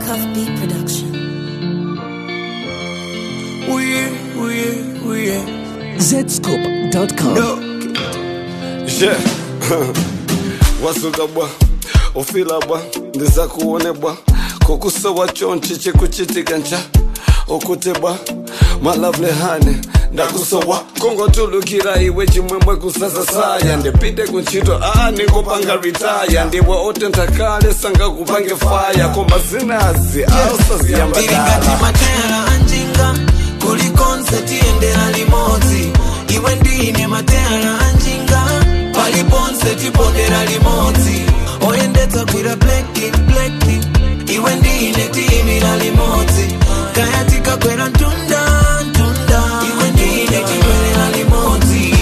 Cuff Beat Production. Uye, uye, uye. zscope.com Yeah. wasuka bwa ufila bwa ndiza kuone bwa kukusowa chonchi chikuchitika ncha ukute bwa malavle hane ndakusowa kongotulukira iwe chimwemwe kusasa saya ndipite kuntchito a nikupanga ritaya ndiwe otenthakale sangakupange faya koma zinazi ausaziyamba tiringati matera anjinga kuli konseti endera limodzi iwe ndine matera anjinga pali ponse tipondera limodzi oyendetsa kwira bleki bleki iwe ndine tiyimira limodzi kaya tikakwera mtunda mtunda iwe ndine tikwerera limodzi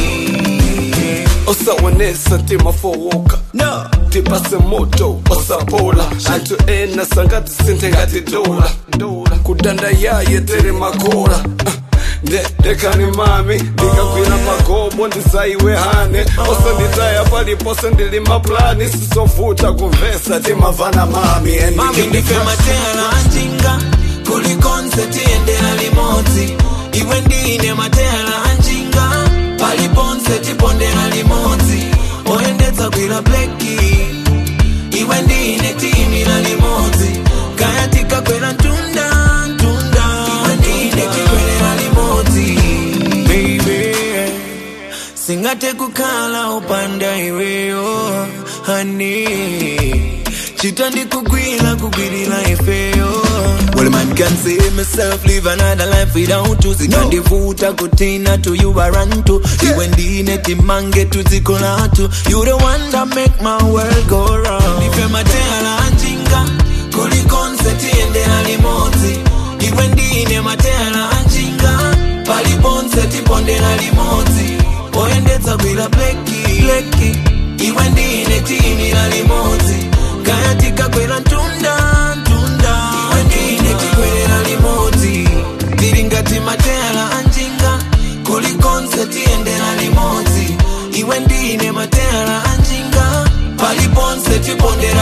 osaonesa timafowoka no tipase moto osapola anthu ena sangati sinthe ngati dola kudanda yaye tere makola Ah, nde dekani mami ndikagwira magobo ndisaiwe hane osanditaya palipose ndili maplani sisovuta kumvesa timavana mami and mami we can ndife be matera anjinga kuli konseti endera limodzi iwe ndine matera anjinga pali ponse tipondera limodzi oyendetsa kwira bleki iwe ndine tiyimira limodzi kaya tikakwera mtunda mtunda iwe ndine tikwerera limodzi baby singate kukhala upanda iweyo hani chitandi kugwira kugwirira ifeyo Well, man can say myself live another life without you zikandivuta kutina to you I run to iwe ndine timange tuzikolatu you the one that make my world go round ife matera anjinga kuli konseti endera limodzi iwe ndine matera anjinga pali ponse tipondera limodzi oyendetsa kwira bleki bleki iwe ndine tiyimira limodzi kaya tikakwera mtunda mtunda iwe ndine tikwerera limodzi tiri ngati matera anjinga kuli konse tiyendera limodzi iwe ndine matera anjinga pali ponse tipondera